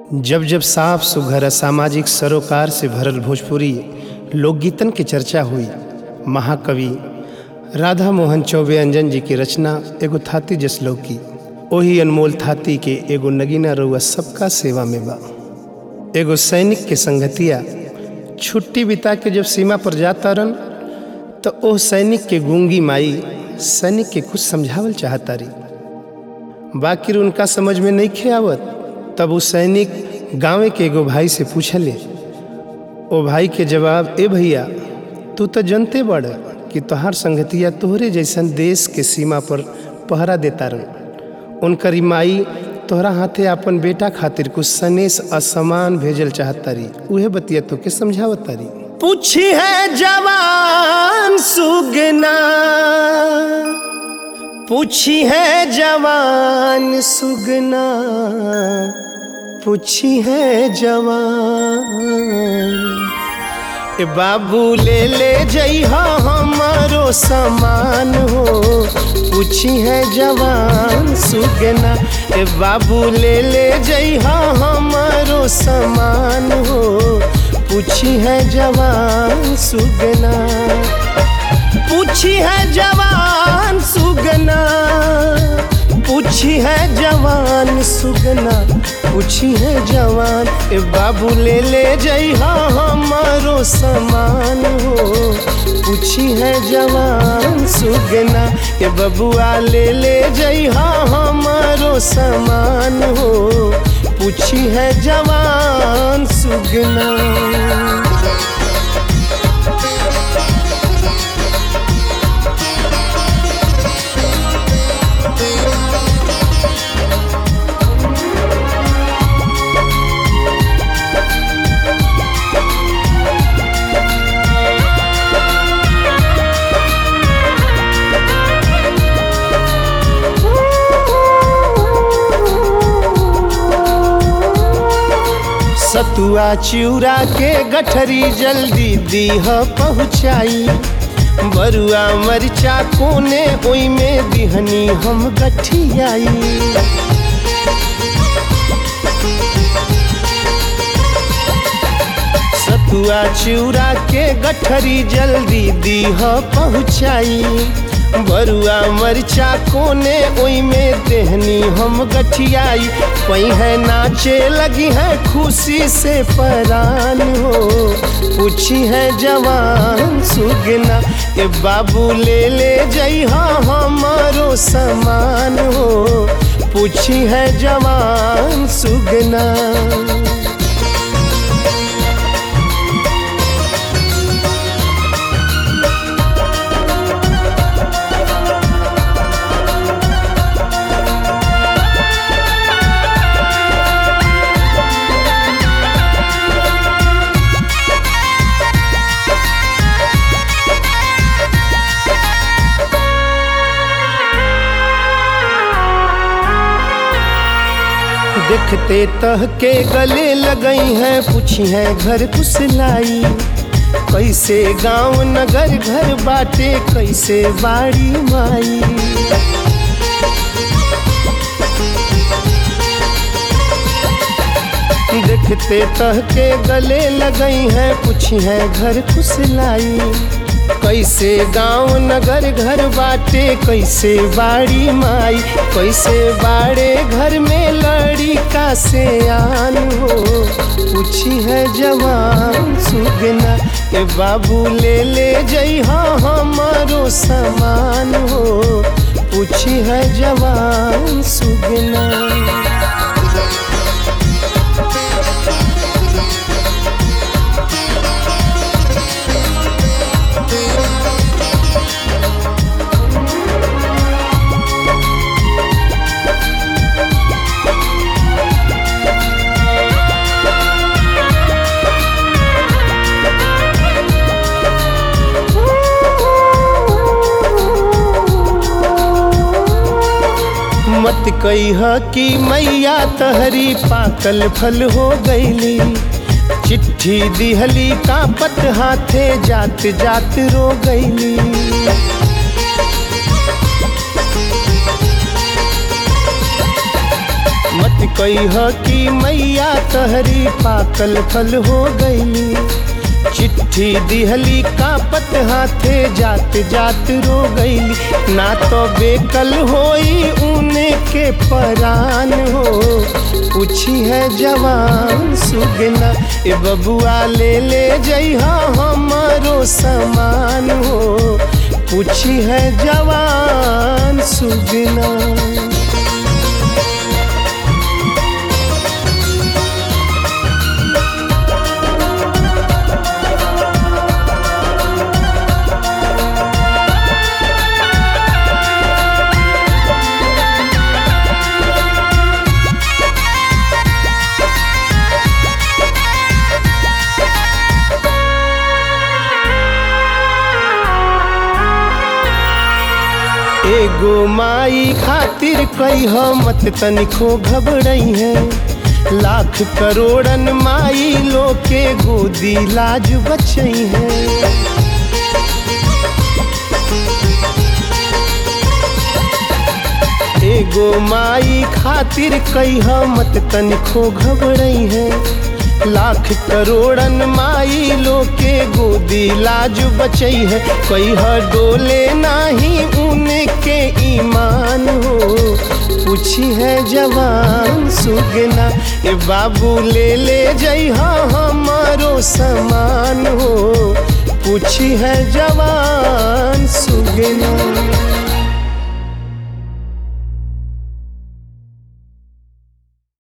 जब जब साफ सुघर सामाजिक सरोकार से भरल भोजपुरी लोकगीतन की चर्चा हुई महाकवि राधा मोहन चौबे अंजन जी की रचना एगो थाती जसलो की ओही अनमोल थाती के एगो नगीना रउआ सबका सेवा में बा एगो सैनिक के संगतिया छुट्टी बिता के जब सीमा पर जाता रन तो ओह सैनिक के गूंगी माई सैनिक के कुछ समझावल चाहता रही बाकी उनका समझ में नहीं खे आवत तब वो सैनिक गाँव के एगो भाई से पूछले ओ भाई के जवाब ए भैया तू तो जनते बड़ कि तोहार संगतिया तोहरे जैसन देश के सीमा पर पहरा देता रन उनकर माई तोहरा हाथे अपन बेटा खातिर कुछ सनेस असमान भेजल चाहता रही उहे बतिया तो के समझावत रही पूछी है जवान सुगना पूछी है जवान सुगना पूछी है जवान ए बाबू ले ले जइहा हमारो सामान हो पूछी है जवान सुगना ए बाबू ले ले जइहा हमारो सामान हो पूछी है जवान सुगना पूछी है जवान सुगना पूछी है जवान सुगना पूछी है जवान ए बाबू ले ले जइहा हमारो सामान हो पूछी है जवान सुगना ए बबुआ ले ले जइहा हमारो सामान हो पूछी है जवान सुगना सतुआ चिउरा के गठरी जल्दी दीह पहुँचाई बरुआ मरिचा कोने ओई में दिहनी हम गठियाई सतुआ चिउरा के गठरी जल्दी दीह पहुँचाई बरुआ मरिचा कोने ओई में देहनी हम गठियाई पई है नाचे लगी है खुशी से परान हो पूछी है जवान सुगना ए बाबू ले ले जइहा हमारो समान हो पूछी है जवान सुगना देखते तह के गले लगई हैं पूछी है घर कुसलाई कैसे गांव नगर घर बाटे कैसे बाड़ी माई देखते तह के गले लगई हैं पूछी है घर कुसलाई कैसे गांव नगर घर बाटे कैसे बाड़ी माई कैसे बाड़े घर में लड़ी का से आन हो पूछी है जवान सुगना के बाबू ले ले जइहा हमारो सामान हो पूछी है जवान सुगना मत कह कि मैया तहरी पाकल फल हो गईली चिट्ठी दिहली कापत हाथे जात जात रो गईली मत कह कि मैया तहरी पाकल फल हो गई चिट्ठी दिहली कापत हाथे जात जात रो गईली ना तो बेकल होई उने के परान हो पूछी है जवान सुगना ए बबुआ ले ले जइहा हमारो समान हो पूछी है जवान सुगना एगो माई खातिर कही मत तनिको घबरई है लाख करोड़न माई लोके गोदी लाज बचई है एगो माई खातिर कही मत तनिको घबरई है लाख करोड़न माई लोके गोदी लाज बचई है कही डोले नाही उनके ईमान हो पूछी है जवान सुगना ए बाबू ले ले जइहा हमारो समान हो पूछी है जवान सुगना